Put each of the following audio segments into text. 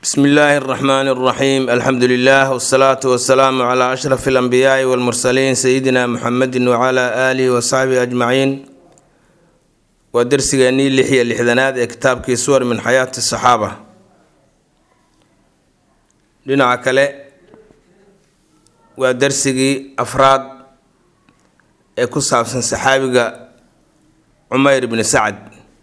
bsmi illaahi اraxmaan اraxiim alxamdu lilah wsalaatu wasalaamu cla ashraf اlanbiyaai wاlmursaliin sayidina muxamedi wcla aalihi wasaxbihi ajmaciin waa dersigeennii lix iyo lixdanaad ee kitaabkii suwar min xayaati saxaaba dhinaca kale waa dersigii afraad ee ku saabsan saxaabiga cumeyr bni sacd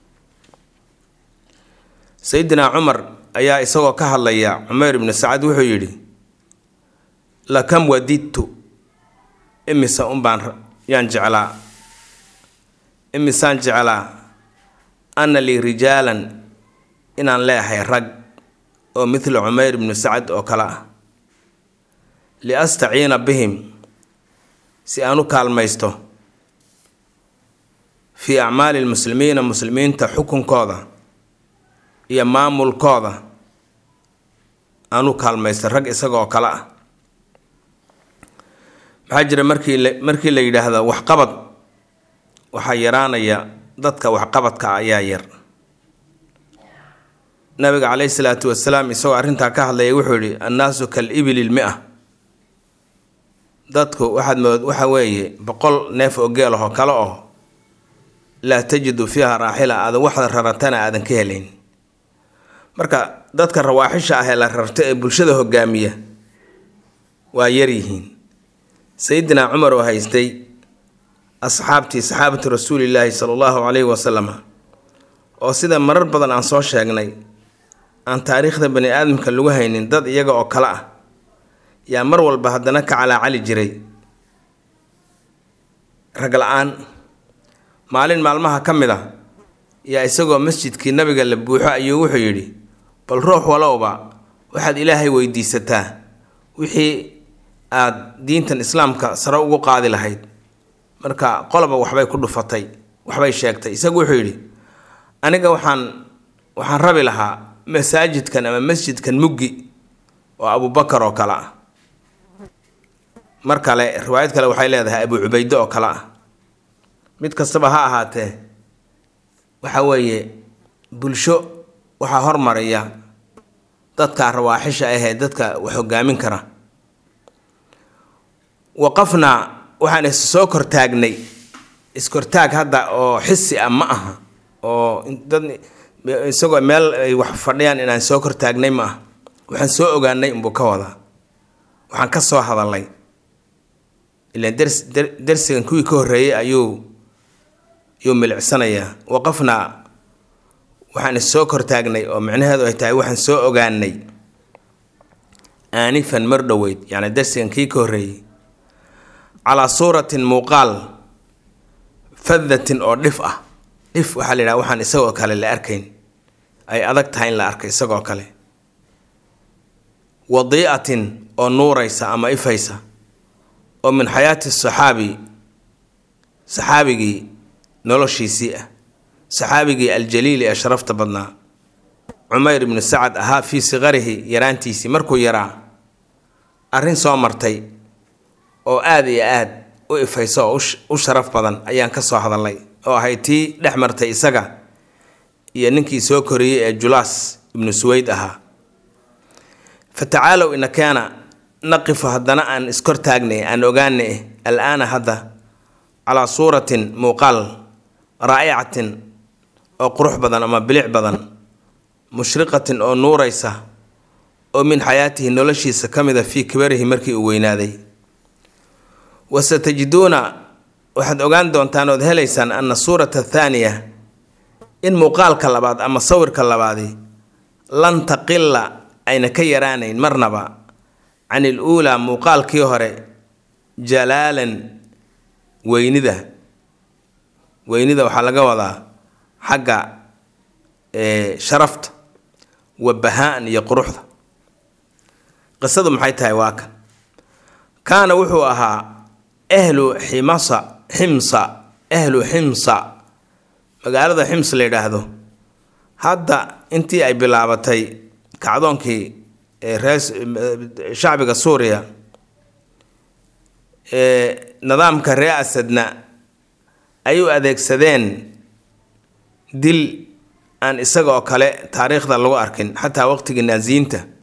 sayidina cumar ayaa isagoo ka hadlaya cumeyr ibnu sacad wuxuu yidhi lakam wadidtu imisa unbaan yaan jeclaa imisaan jeclaa anna lii rijaalan inaan leehay rag oo midla cumeyr ibnu sacad oo kale ah liastaciina bihim si aan u kaalmaysto fii acmaali lmuslimiina muslimiinta xukunkooda iyo maamulkooda aan u kaalmaysta rag isagaoo kale ah maxaa jira markii la markii la yidhaahdo waxqabad waxaa yaraanaya dadka waxqabadka ah ayaa yar nabiga caleyhi salaatu wasalaam isagoo arrintaa ka hadlaya wuxuu yihi annaasu kal ibili lmi-a dadku waxaad mood waxa weeye boqol neef oo geel ahoo kale oo laa tajidu fiiha raaxila aadan waxda raratana aadan ka helayn marka dadka rawaaxisha ah ee la rarto ee bulshada hogaamiya waa yaryihiin sayidina cumar oo haystay asxaabtii saxaabatu rasuulilaahi sala allahu caleyhi wasalam oo sida marar badan aan soo sheegnay aan taariikhda bani aadamka lagu haynin dad iyaga oo kale ah yaa mar walba haddana ka calaacali jiray rag la-aan maalin maalmaha ka mid a yaa isagoo masjidkii nabiga la buuxo ayuu wuxuu yidhi bal ruux walowba waxaad ilaahay weydiisataa wixii aad diintan islaamka sare ugu qaadi lahayd marka qoloba waxbay ku dhufatay waxbay sheegtay isagu wuxuu yidhi aniga waxaan waxaan rabi lahaa masaajidkan ama masjidkan muggi oo abubakar oo kale ah mar kale riwaayad kale waxay leedahay abu cubayde oo kale ah mid kastaba ha ahaatee waxa weeye bulsho waxaa hormaraya dadka rawaaxisha ahee dadka wax hogaamin kara waqafnaa waxaan is soo kortaagnay iskortaag hadda oo xisi ah ma aha oo dad isagoo meel ay wax fadhiyaan inaan soo kortaagnay ma aha waxaan soo ogaanay unbuu ka wadaa waxaan ka soo hadalay ilaan ders dersigan kuwii ka horreeyey ayuu yuu milicsanayaa waqafnaa waxaan is soo kortaagnay oo micnaheedu ay tahay waxaan soo ogaanay aanifan mar dhoweyd yacni darsigan kii ka horreeyey calaa suuratin muuqaal fadatin oo dhif ah dhif waxaa la yidhaha waxaan isagoo kale la arkayn ay adag tahay in la arko isagoo kale wadii'atin oo nuuraysa ama ifaysa oo min xayaati saxaabi saxaabigii noloshiisii ah saxaabigii aljaliili ee sharafta badnaa cumeyr ibnu sacad ahaa fii siqarihi yaraantiisii markuu yaraa arrin soo martay oo aada iyo aad u ifayso oo u sharaf badan ayaan ka soo hadalnay oo ahay tii dhex martay isaga iyo ninkii soo koriyey ee julaas ibnu suweyd ahaa fa tacaalow inakeena naqifu haddana aan iskortaagnay aan ogaanay al-aana hadda calaa suuratin muuqaal raa'icatin oo qurux badan ama bilic badan mushriqatin oo nuuraysa oo min xayaatihi noloshiisa ka mid a fii kibarihi markii uu weynaaday wasatajiduuna waxaad ogaan doontaan ood helaysaan ana suurata athaaniya in muuqaalka labaad ama sawirka labaadi lan taqila ayna ka yaraanayn marnaba can il uulaa muuqaalkii hore jalaalan weynida weynida waxaa laga wadaa xagga sharafta wa bahaa-an iyo quruxda qisadu maxay tahay waa kan kaana wuxuu ahaa ahlu ximasa ximsa ahlu ximsa magaalada xims la yidhaahdo hadda intii ay bilaabatay kacdoonkii ree shacbiga suuriya nidaamka ree asadna ay u adeegsadeen dil aan isaga oo kale taariikhda lagu arkin xataa waqtigii naasiyiinta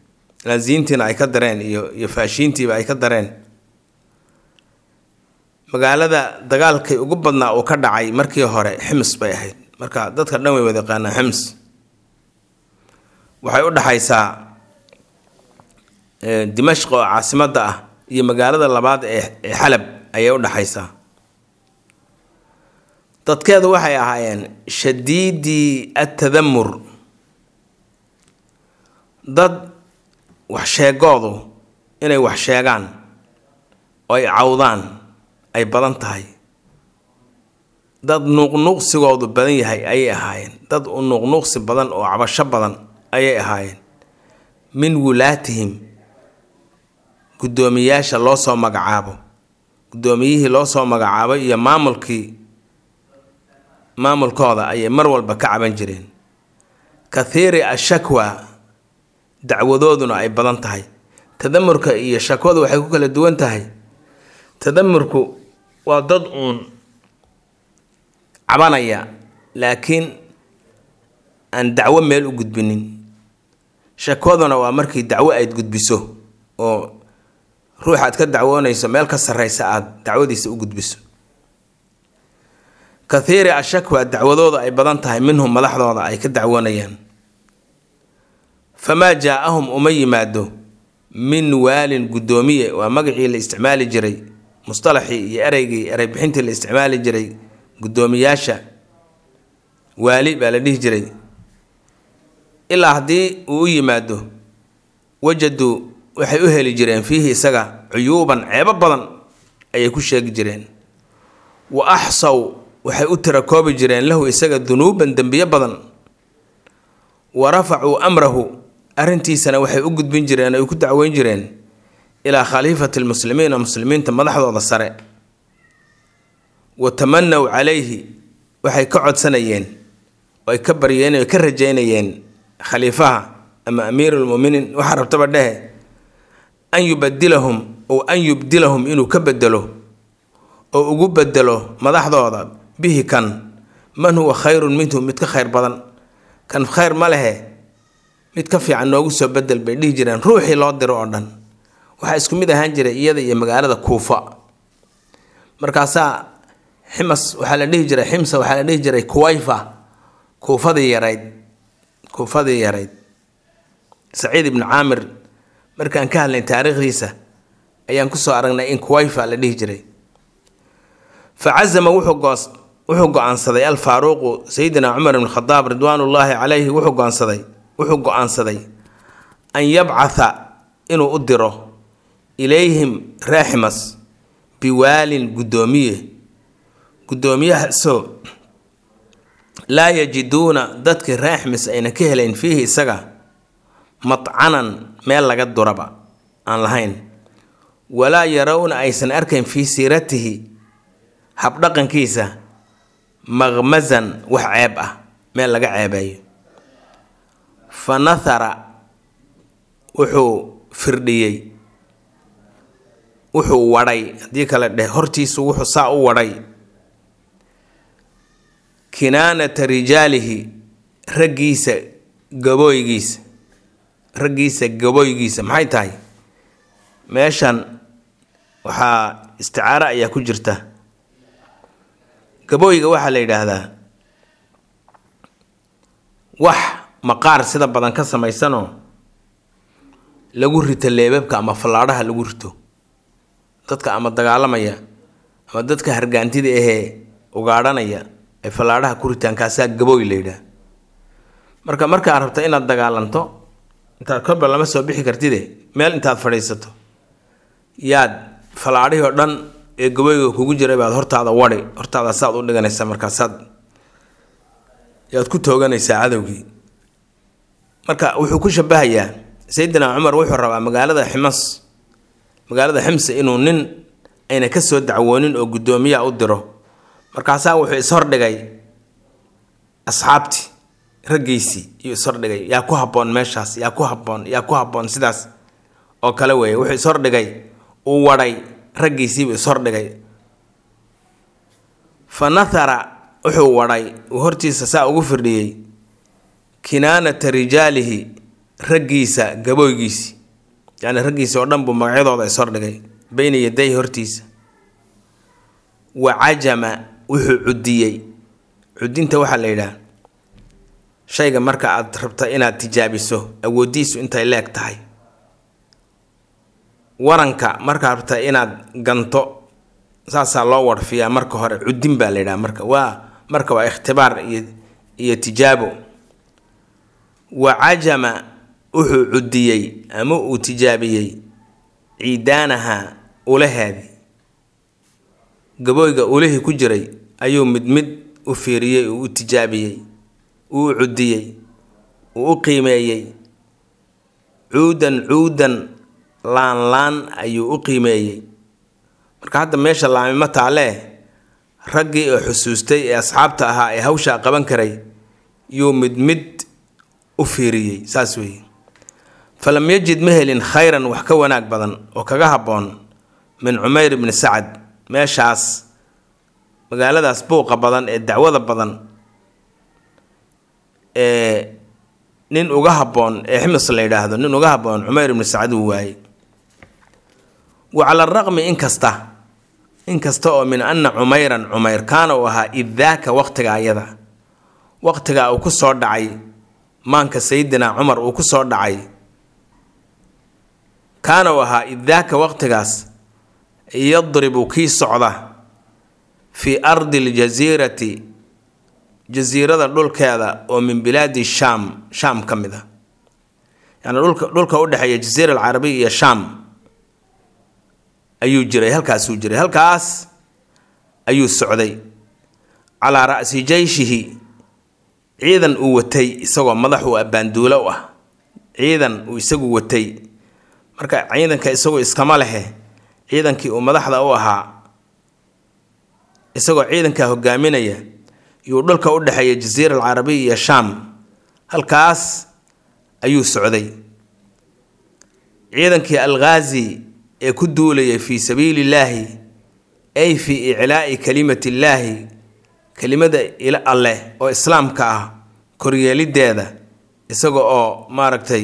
naasiyiintiina ay ka dareen iyo iyo faashiintiiba ay ka dareen magaalada dagaalkay ugu badnaa uu ka dhacay markii hore xims bay ahayd marka dadka dhan way wada yaqaanaa xims waxay u dhaxaysaa dimashq oo caasimadda ah iyo magaalada labaad ee ee xalab ayay u dhaxaysaa dadkeedu waxay ahaayeen shadiidii atadamur dad wax sheegoodu inay wax sheegaan oo ay cawdaan ay badan tahay dad nuuqnuuqsigoodu badan yahay ayay ahaayeen dad u nuuqnuuqsi badan oo cabasho badan ayay ahaayeen min wulaatihim guddoomiyaasha loo soo magacaabo guddoomiyihii loo soo magacaabay iyo maamulkii maamulkooda ayay mar walba ka caban jireen kathiiri ashakwa dacwadooduna ay badan tahay tadamurka iyo shakwadu waxay ku kala duwan tahay tadamurku waa dad uun cabanaya laakiin aan dacwo meel u gudbinin shakwaduna waa markii dacwo ayd gudbiso oo ruux aad ka dacwoonayso meel ka sarreysa aada dacwadiisa u gudbiso kathiiri ashakwa dacwadooda ay badan tahay minhum madaxdooda ay ka dacwoonayaan famaa jaa-ahum uma yimaado min waalin guddoomiye waa magacii la isticmaali jiray mustalaxii iyo ereygii ereybixintii la isticmaali jiray guddoomiyaasha waali baa la dhihi jiray ilaa haddii uu u yimaado wajaduu waxay u heli jireen fiihi isaga cuyuuban ceebo badan ayay ku sheegi jireen wa axsaw waxay u tirakoobi jireen lahu isaga dunuuban dembiyo badan wa rafacuu amrahu arrintiisana waxay u gudbin jireen ay ku dacweyn jireen ilaa khaliifati lmuslimiina muslimiinta madaxdooda sare wa tamanaw calayhi waxay ka codsanayeen oo ay ka baryeen oo ay ka rajeynayeen khaliifaha ama amiirulmuminiin waxaa rabtaba dhehe an yubadilahum ow an yubdilahum inuu ka bedelo oo ugu bedelo madaxdooda bihi kan man huwa khayrun minhu mid ka khayr badan kan khayr ma lehe mid ka fiican noogu soo bedel bay dhihi jireen ruuxii loo diro oo dhan waxaa isku mid ahaan jiray iyada iyo magaalada kuufa markaasaa ximas waxaa la dhihi jiray ximsa waxaa la dhihi jiray kuwayfa kuufadii yarayd kuufadii yarayd saciid ibnu caamir markaan ka hadlay taariikhdiisa ayaan kusoo aragnay in kuwayfa la dhihi jiray fa cazama wuxuu goos wuxuu go-aansaday alfaaruuqu sayidina cumar ibn khadaab ridwaanullaahi calayhi wuxuu goonsaday wuxuu go-aansaday an yabcatha inuu u diro ilayhim raaximas biwaalin guddoomiye guddoomiyahaasoo laa yajiduuna dadkii raaximis ayna ka helayn fiihi isaga matcanan meel laga duraba aan lahayn walaa yarawna aysan arkayn fii siiratihi habdhaqankiisa maqmasan wax ceeb ah meel laga ceebeeyo fa nathara wuxuu firdhiyey wuxuu wadhay haddii kale dheh hortiisu wuxuu saa u wadhay kinaanata rijaalihi raggiisa gabooygiisa raggiisa gabooygiisa maxay tahay meeshan waxaa isticaaro ayaa ku jirta gabooyga waxaa la yidhaahdaa wax maqaar sida badan ka samaysanoo lagu rito leebabka ama fallaadhaha lagu rito dadka ama dagaalamaya ama dadka hargaantida ahee ugaadhanaya ay fallaadhaha ku ritaan kaasaa gabooy la yidhaah marka markaad rabto inaad dagaalanto intaad korba lama soo bixi kartide meel intaad fadhiisato yaad fallaadhihii oo dhan ee gabooyga kugu jiray baad hortaada wadhi hortaada saad u dhiganaysaa markaasaad yaad ku tooganaysaa cadowgii marka wuxuu ku shabahayaa sayidina cumar wuxuu rabaa magaalada ximas magaalada ximse inuu nin ayna ka soo dacwoonin oo guddoomiyaa u diro markaasaa wuxuu ishordhigay asxaabtii raggiisii iyuu ishordhigay yaa ku habboon meeshaas yaa ku habboon yaa ku habboon sidaas oo kale weeye wuxuu ishordhigay uu wadhay raggiisiibuu ishordhigay fa nathara wuxuu wadhay uu hortiisa saa ugu firdhiyey kinaanata rijaalihi raggiisa gabooygiisi yacni raggiisa oo dhan buu magacyadooda ishordhigay beyna yaday hortiisa wa cajama wuxuu cudiyey cudinta waxaa la yidhaah shayga marka aad rabta inaad tijaabiso awoodiisu intay leeg tahay waranka markaad rabta inaad ganto saasaa loo warfiyaa marka hore cudin baa la yidhaha marka waa marka waa ikhtibaar iyo iyo tijaabo wa cajama wuxuu cudiyey ama uu tijaabiyey ciidaanaha ulaheedii gabooyga ulihii ku jiray ayuu mid mid u fiiriyey uu u tijaabiyey uu u cudiyey uu u qiimeeyey cuudan cuudan laan laan ayuu u qiimeeyey marka hadda meesha laamimo taalee raggii oo xusuustay ee asxaabta ahaa ee hawshaa qaban karay yuu mid mid u fiiriyey saas weeye falam yajid ma helin khayran wax ka wanaag badan oo kaga habboon min cumayr ibni sacad meeshaas magaaladaas buuqa badan ee dacwada badan ee nin uga habboon ee ximis la yidhaahdo nin uga habboon cumayr ibni sacad uu waayey wa cala araqmi inkasta inkasta oo min anna cumayran cumayr kaana uu ahaa iddaaka waqtiga ayada waqtigaa uu ku soo dhacay maanka sayidina cumar uu ku soo dhacay kaana uu ahaa iddaaka waqtigaas yadribu kii socda fii ardi aljasiirati jasiirada dhulkeeda oo min bilaadi shaam shaam ka mid a yacni dhulka dhulka u dhexeeya jasiira alcarabiya iyo shaam ayuu jiray halkaasuu jiray halkaas ayuu socday calaa ra'si jeyshihi ciidan uu watay isagoo madax uu abbaanduulo u ah ciidan uu isagu watay marka ciidanka isagu iskama lehe ciidankii uu madaxda u ahaa isagoo ciidankaa hogaaminaya yuu dhulka u dhexeeya jasiira alcarabiya iyo shaam halkaas ayuu socday ciidankii alghaazi ee ku duulayay fii sabiili illaahi ay fii iclaa'i kalimati illaahi kelimada alleh oo islaamka ah koryeelideeda isaga oo maaragtay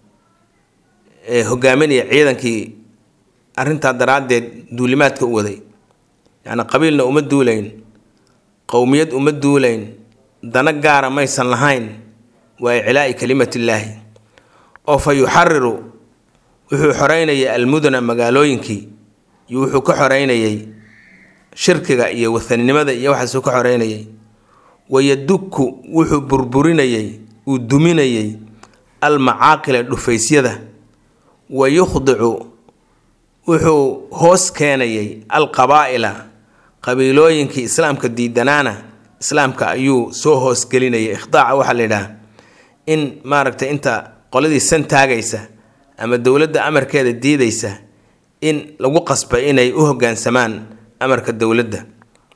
hogaaminaya ciidankii arrintaa daraaddeed duulimaadka u waday yacni qabiilna uma duulayn qowmiyad uma duulayn dana gaara maysan lahayn waa iclaa'i kalimatillaahi oo fa yuxariru wuxuu xoreynayay almudana magaalooyinkii iyo wuxuu ka xoreynayay shirkiga iyo wathaninimada iyo waxaasuu ka xoreynayay wayadukku wuxuu burburinayay uu duminayay almacaaqila dhufaysyada wa yukhdicu wuxuu hoos keenayay alqabaa'ila qabiilooyinkii islaamka diidanaana islaamka ayuu soo hoosgelinayay ikhdaaca waxaa la yidhaah in maaragtay inta qoladii san taagaysa ama dowladda amarkeeda diidaysa in lagu qasba inay u hoggaansamaan amarka dowladda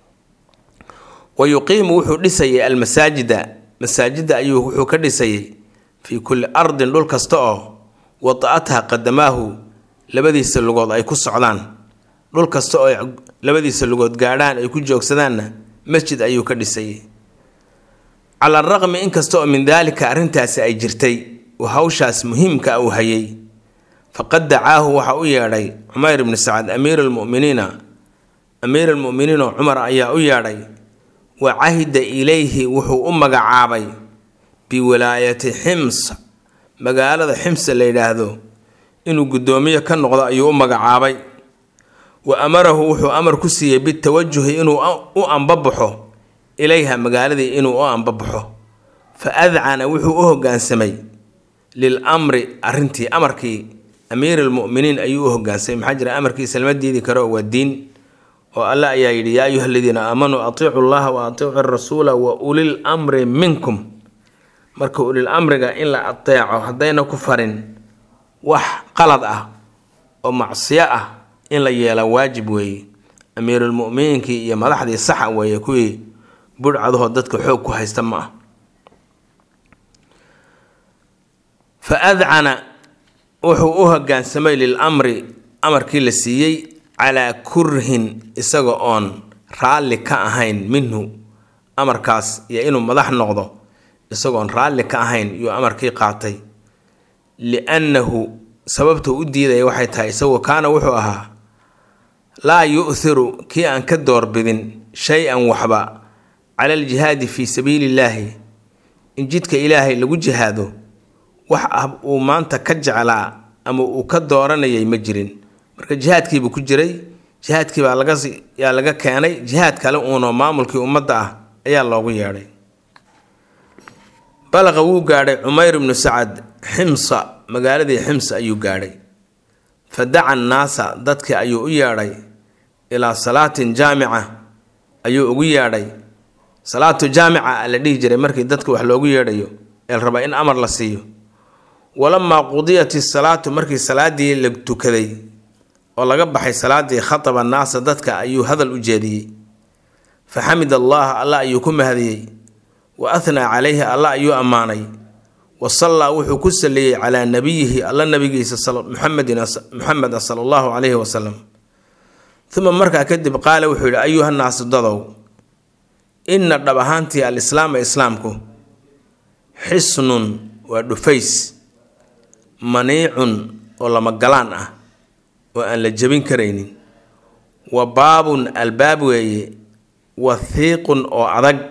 wa yuqiimu wuxuu dhisayay almasaajida masaajidda ayuu wuxuu ka dhisayay fii kulli ardin dhul kasta oo wada-atha qadamaahu labadiisa lugood ay ku socdaan dhul kasta oo labadiisa lugood gaadhaan ay ku joogsadaanna masjid ayuu ka dhisayay cala araqmi inkasta oo min daalika arrintaasi ay jirtay uu hawshaas muhiimka a uu hayay faqad dacaahu waxa u yeedhay cumayr ibni sacad amiir almuminiina amiir almu'miniin oo cumar ayaa u yeedhay wa cahida ilayhi wuxuu u magacaabay biwilaayati xims magaalada ximsa la yidhaahdo inuu guddoomiye ka noqdo ayuu u magacaabay wa amarahu wuxuu amar ku siiyey bitawajuhi inuu u ambabaxo ilayha magaaladii inuu u ambabaxo fa adcana wuxuu u hoggaansamay lil amri arrintii amarkii amiir almu'miniin ayuu u hoggaansamay maxaa jira amarkiisa lama diidi karo waa diin oo alle ayaa yidhi yaa ayuha aladiina aamanuu atiicu llaha wa atiicu rasuula wa ulil amri minkum marka ulil amriga in la ateeco haddayna ku farin wax qalad ah oo macsiyo ah in la yeela waajib weeye amiirulmu'miniinkii iyo madaxdii saxa weeye kuwii budhcadahoo dadka xoog ku haysta ma ah fa adcana wuxuu u hoggaansamay lil amri amarkii la siiyey calaa kurhin isaga oon raalli ka ahayn minhu amarkaas iyo inuu madax noqdo isagoon raalli ka ahayn yuu amarkii qaatay liannahu sababta u diidaya waxay tahay isagoo kaana wuxuu ahaa laa yu'thiru kii aan ka doorbidin shay-an waxba cala aljihaadi fii sabiili illaahi in jidka ilaahay lagu jihaado wax ah uu maanta ka jeclaa ama uu ka dooranayay ma jirin marka jihaadkiibuu ku jiray jihaadkii baa laga yaa laga keenay jihaad kale uunoo maamulkii ummadda ah ayaa loogu yeedhay balaqa wuu gaadhay cumayr ibnu sacad ximsa magaaladii ximsa ayuu gaadhay fa daca annaasa dadkii ayuu u yeedhay ilaa salaatin jaamica ayuu ugu yeedhay salaatu jaamica la dhihi jiray markii dadka wax loogu yeedhayo ee la rabaa in amar la siiyo walamaa qudiyat isalaatu markii salaadii la tukaday oo laga baxay salaadii khataba annaasa dadka ayuu hadal u jeediyey fa xamid allaha alla ayuu ku mahadiyey wa athnaa calayhi alla ayuu ammaanay wa sallaa wuxuu ku saliyey calaa nabiyihi alla nabigiisa muxamedin muxameda sala allahu calayhi wasalam uma markaa kadib qaala wuxuu yidhi ayuhannaasu dadow inna dhab ahaantii alislaama islaamku xisnun waa dhufays maniicun oo lama galaan ah oo aan la jebin karaynin wa baabun albaab weeye wathiiqun oo adag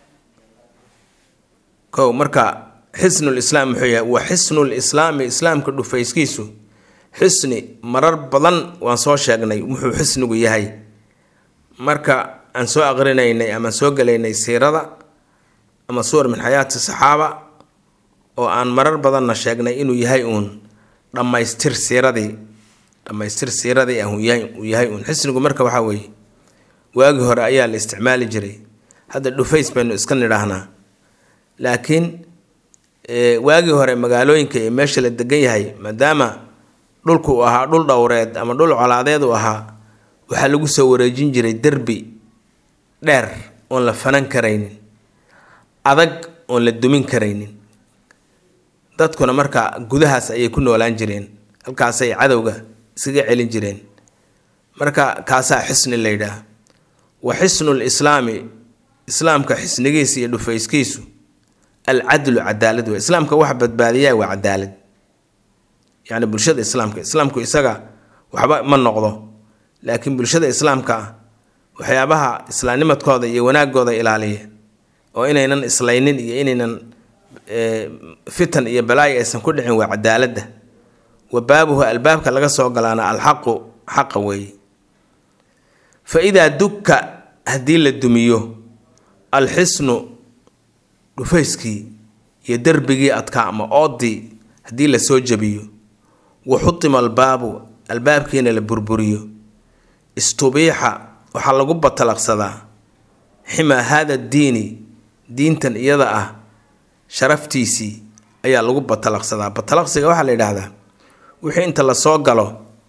kow marka xisnul islaam muxuu yahay wa xisnul islaami islaamka dhufayskiisu xisni marar badan waan soo sheegnay wuxuu xisnigu yahay marka aan soo aqrinaynay ama soo gelaynay siirada ama suwar min xayaati saxaaba oo aan marar badanna sheegnay inuu yahay uun dhammaystir siiradii dhammaystir siiradii ah uu yahay uun xisnigu marka waxaa weeye waagii hore ayaa la isticmaali jiray hadda dhufays baynu iska nidhaahnaa laakiin waagii hore magaalooyinka iyo meesha la degan yahay maadaama dhulku uu ahaa dhul dhowreed ama dhul colaadeed uu ahaa waxaa lagu soo wareejin jiray derbi dheer oon la fanan karaynin adag oon la dumin karaynin dadkuna marka gudahaas ayay ku noolaan jireen halkaasay cadowga iskaga celin jireen marka kaasaa xisni la yidhaah wa xisnul islaami islaamka xisnigiisa iyo dhufayskiisu alcadlu cadaalad wey islaamka wax badbaadiyaa waa cadaalad yacni bulshada islaamka islaamku isaga waxba ma noqdo laakiin bulshada islaamka ah waxyaabaha islaamnimadkooda iyo wanaagooda ilaaliya oo inaynan islaynin iyo inaynan fitan iyo balaayo aysan ku dhicin waa cadaaladda wa baabuhu albaabka laga soo galaana alxaqu xaqa weeye fa idaa dukka haddii la dumiyo alxisnu dhufayskii iyo derbigii adkaa ama oodii haddii lasoo jabiyo wa xutima albaabu albaabkiina la burburiyo istubiixa waxaa lagu batalaqsadaa ximaa haada diini diintan iyada ah sharaftiisii ayaa lagu batalaqsadaa batalaqsiga waxaa la yidhaahdaa wixii inta lasoo galo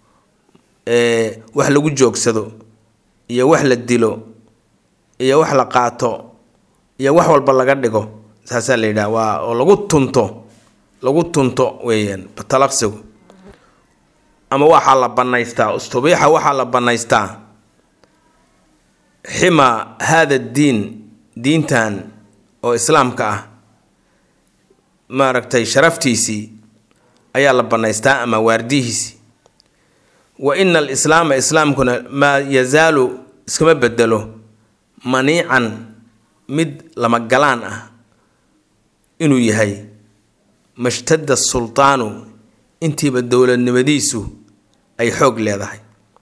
wax lagu joogsado iyo wax la dilo iyo wax la qaato iyo wax walba laga dhigo saasaa la yidhaha waa oo lagu tunto lagu tunto weeyaan batalaqsigu ama waxaa la banaystaa ustubiixa waxaa la banaystaa ximaa haada diin diintan oo islaamka ah maaragtay sharaftiisii ayaa la banaystaa ama waardihiisii wa ina alislaama islaamkuna maa yazaalu iskama bedelo maniican mid lama galaan ah inuu yahay mashtadda sultaanu intiiba dowladnimadiisu ay xoog leedahay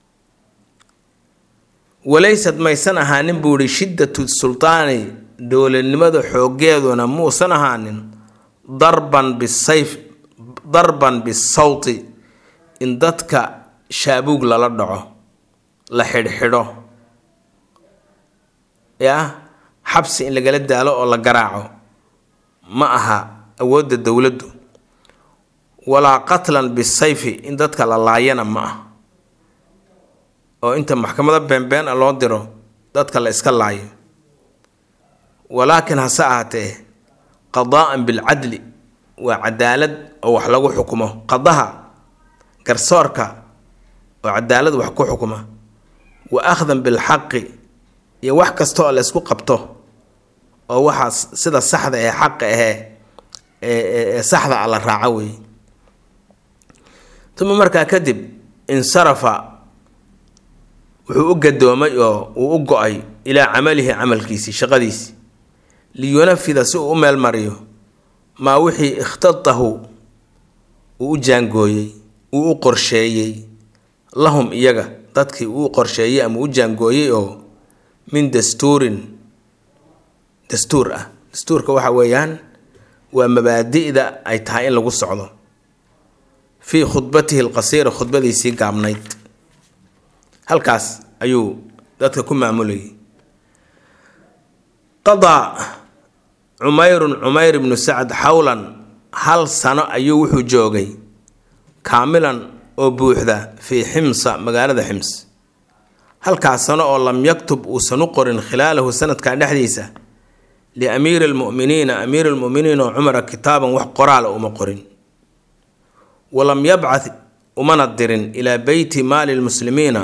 walaysad maysan ahaanin buu ihi shiddatu sultaani dowladnimada xooggeeduna muusan ahaanin darban bisayf darban bisawti in dadka shaabuug lala dhaco la xidhxidho yaa xabsi in lagala daalo oo la garaaco ma aha awoodda dowladdu walaa qatlan bisayfi in dadka la laayana ma ah oo inta maxkamado beenbeen a loo diro dadka la iska laayo walaakin hase ahaatee qadaa'an bilcadli waa cadaalad oo wax lagu xukumo qadaha garsoorka oo cadaalad wax ku xukuma wa akhdan bilxaqi iyo wax kasta oo la isku qabto oo waxaas sida saxda ee xaqa ahee ee saxda a la raaco weeye uma markaa kadib insarafa wuxuu u gadoomay oo uu u go-ay ilaa camalihi camalkiisii shaqadiisii liyunafida si uu u meel mariyo maa wixii ikhtadahu uu u jaangooyey uu u qorsheeyey lahum iyaga dadkii uu qorsheeyey ama u jaangooyey oo min dastuurin dastuur ah dastuurka waxa weeyaan waa mabaadi'da ay tahay in lagu socdo fii khudbatihi alqasiira khudbadiisii gaabnayd halkaas ayuu dadka ku maamulayay qadaa cumayrun cumayr ibnu sacad xawlan hal sano ayuu wuxuu joogay kaamilan oo buuxda fii ximsa magaalada xims halkaas sano oo lam yaktub uusan u qorin khilaalahu sanadkan dhexdiisa liamiiri almu'miniina amiiri lmu'miniin oo cumara kitaaban wax qoraala uma qorin walam yabcad umana dirin ilaa beyti maali lmuslimiina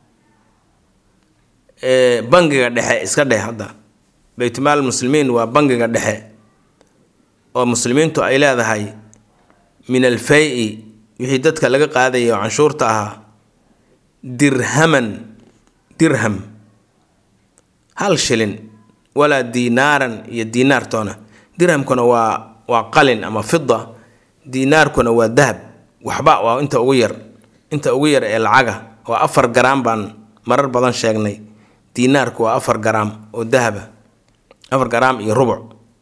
bangiga dhexe iska dheh hadda beytmaal muslimiin waa bangiga dhexe oo muslimiintu ay leedahay min alfay-i wixii dadka laga qaadayay oo canshuurta ahaa dirhaman dirham hal shilin walaa diinaaran iyo diinaartoona dirhamkuna waa waa qalin ama fida diinaarkuna waa dahab waxba waa inta ugu yar inta ugu yar ee lacaga waa afar garaam baan marar badan sheegnay diinaarku waa afar garaam oo dahaba afar garaam iyo rubuc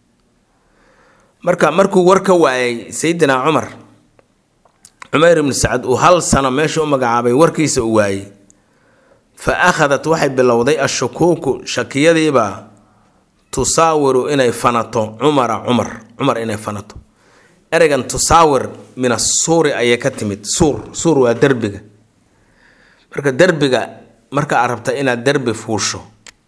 marka markuu war ka waayay sayidina cumar cumayr ibnu sacad uu hal sano meesha u magacaabay warkiisa uu waayey fa akhadat waxay bilowday ashukuuku shakiyadiibaa tusaawiru inay fanato cumara cumar cumar inay fanato ereygan tusaawir min asuuri ayay ka timid suur suur waa derbiga marka derbiga marka aad rabta inaad derbi fuusho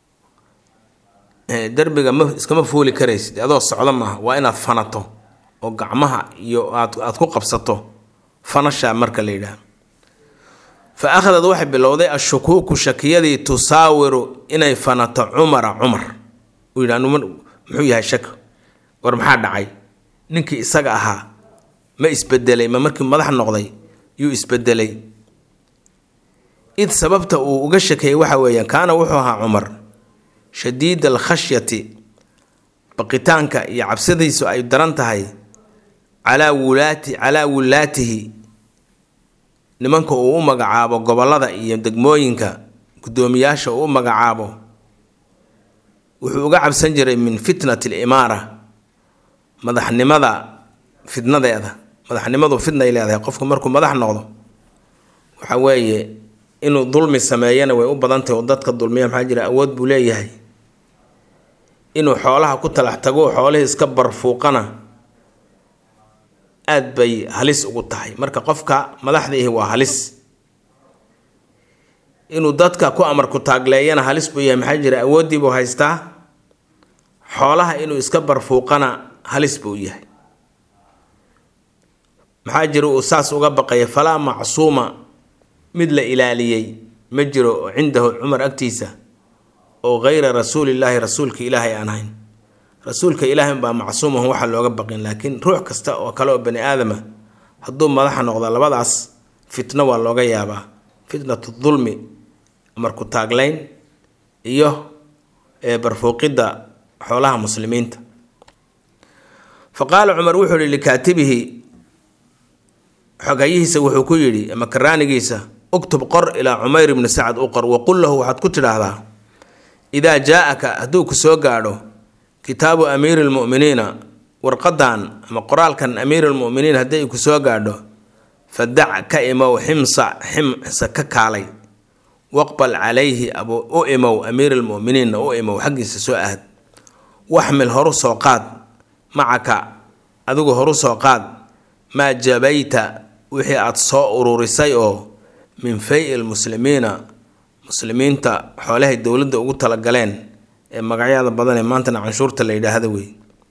derbiga ma iskama fuuli karaysid adoo socdo maaha waa inaad fanato oo gacmaha iyo aad aad ku qabsato fanashaa marka la yidhaah fa akhadad waxay bilowday ashukuuku shakiyadii tusaawiru inay fanato cumara cumar uu yidhah muxuu yahay shak war maxaa dhacay ninkii isaga ahaa ma isbedelay ma markii madax noqday yuu isbedelay id sababta uu uga shakeeyey waxa weeyaan kaana wuxuu ahaa cumar shadiid alkhashyati baqitaanka iyo cabsidiisu ay daran tahay calaa wulaati calaa wulaatihi nimanka uu u magacaabo gobollada iyo degmooyinka guddoomiyaasha uu u magacaabo wuxuu uga cabsan jiray min fitnati alimaara madaxnimada fidnadeeda madaxnimadu fidnay leedahay qofku markuu madax noqdo waxa weeye inuu dulmi sameeyana way u badantahy oo dadka dulmiya maxaa jira awood buu leeyahay inuu xoolaha ku talax tago xoolihii iska barfuuqana aad bay halis ugu tahay marka qofka madaxdiihi waa halis inuu dadka ku amarku taagleeyana halis buu yahay maxaa jira awooddiibuu haystaa xoolaha inuu iska barfuuqana halis buu yahay maxaa jira uu saas uga baqaya falaa macsuuma mid la ilaaliyey ma jiro cindahu cumar agtiisa oo hayra rasuulillaahi rasuulka ilaahay aan ahayn rasuulka ilaahay baa macsuumahun waxaa looga baqin laakiin ruux kasta oo kale oo bani aadama hadduu madaxa noqdo labadaas fitno waa looga yaabaa fitnatu dulmi marku taaglayn iyo barfuuqidda xoolaha muslimiinta fa qaala cumar wuxuu yihi likaatibihi xogayihiisa wuxuu ku yidhi ama karaanigiisa uktub qor ilaa cumayr ibni sacad u qor waqul lahu waxaad ku tidhaahdaa idaa jaa-aka hadduu ku soo gaadho kitaabu amiiri lmu'miniina warqadan ama qoraalkan amiiri lmu'miniin haddii ay ku soo gaadho fadac ka imow ximsa ximsa ka kaalay waqbal calayhi abu u imow amiiri lmu'miniinna u imow xaggiisa soo ahad waxmil horu soo qaad macaka adigu horu soo qaad maa jabayta wixii aada soo ururisay oo min fay lmuslimiina muslimiinta xoolahay dowladda ugu talagaleen ee magacyada badan ee maantana canshuurta la yidhaahda wey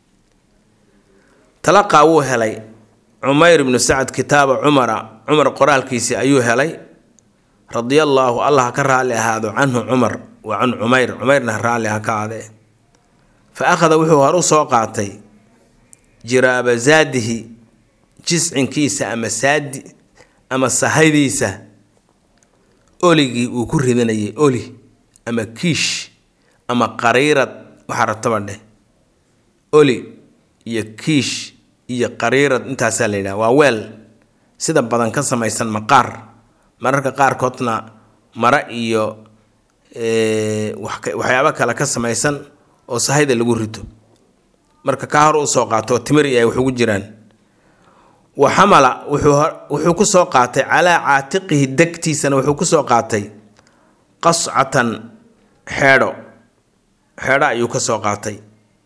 talaqaa wuu helay cumayr ibnu sacad kitaaba cumara cumar qoraalkiisii ayuu helay radiallaahu allah ka raalli ahaado canhu cumar wa can cumayr cumayrna raalli ha ka aadee fa akhada wuxuu horu soo qaatay jiraaba zaadihi jiscinkiisa ama saadi ama sahaydiisa oligii uu ku ridanayay oli ama kiish ama qariirad waxaa rataba dheh oli iyo kiish iyo qariirad intaasaa la yidhaha waa weel sida badan ka samaysan maqaar mararka qaarkoodna mara iyo waxyaabo kale ka samaysan oo sahayda lagu rito marka kaa hor usoo qaato oo timir iyo ay wax ugu jiraan wa xamala wuxuu ku soo qaatay calaa caatiqihi degtiisana wuxuu ku soo qaatay qascatan xeedho xeedho ayuu ka soo qaatay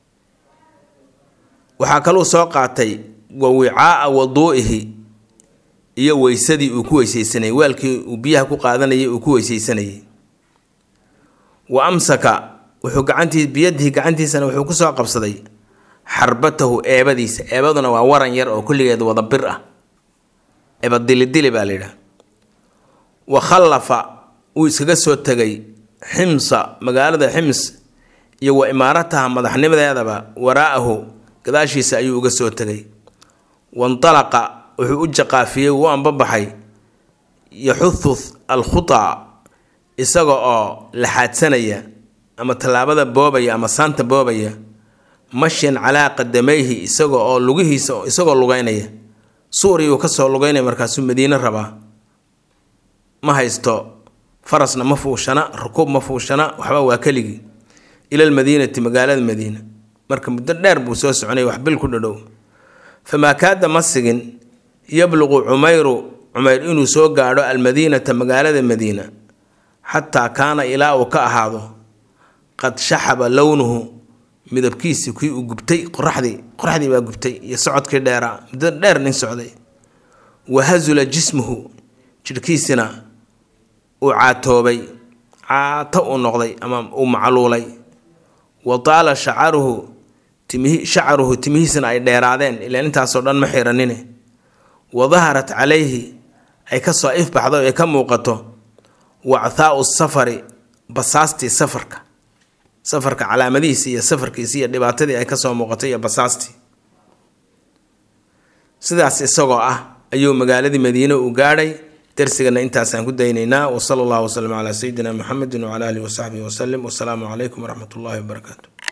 waxaa kaluu soo qaatay wa wicaaa waduu'ihi iyo weysadii uu ku weysaysanayay weelkii uu biyaha ku qaadanayay uu ku weysaysanayay wa amsaka wuxuu gacantii biyadihi gacantiisana wuxuu ku soo qabsaday xarbatahu eebadiisa eebaduna waa waran yar oo kulligeed wada bir ah eeba dilidili baa la yidhaha wa khallafa wuu iskaga soo tegay ximsa magaalada xims iyo wa imaarataha madaxnimadeedaba waraa'ahu gadaashiisa ayuu uga soo tegay wandalaqa wuxuu u jaqaafiyey wuu ambabaxay yaxuhu alkhutaa isaga oo laxaadsanaya ama tallaabada boobaya ama saanta boobaya mashyan calaa qadamayhi isaga oo lugihiisa isagoo lugeynaya suuriyuu kasoo lugeynaya markaasuu madiine rabaa ma haysto farasna ma fuushana rukuub ma fuushana waxba waa keligii ila lmadiinati magaalada madiina marka muddo dheer buu soo soconaya wax bil ku dhadhow famaa kaada ma sigin yabluqu cumayru cumayr inuu soo gaadho almadiinata magaalada madiina xataa kaana ilaa uu ka ahaado qad shaxaba lownuhu midabkiisi kii uu gubtay qoraxdii qoraxdii baa gubtay iyo socodkii dheeraa muddo dheer nin socday wahasula jismuhu jidhkiisina uu caatoobay caato uu noqday ama uu macluulay wa taala shacaruhu timihi shacaruhu timihiisina ay dheeraadeen ilaan intaasoo dhan ma xiranine wa daharat calayhi ay ka soo ifbaxdo ay ka muuqato wacthaau safari basaastii safarka safarka calaamadihiisi iyo safarkiisi iyo dhibaatadii ay kasoo muuqatay iyo basaastii sidaas isagoo ah ayuu magaaladii madiine u gaadhay darsigana intaasaan ku daynaynaa wasala allahu wasalam calaa sayidina muxamedin wacala alihi wasaxbihi wasalim wasalaamu calaykum waraxmat ullahi wabarakaatu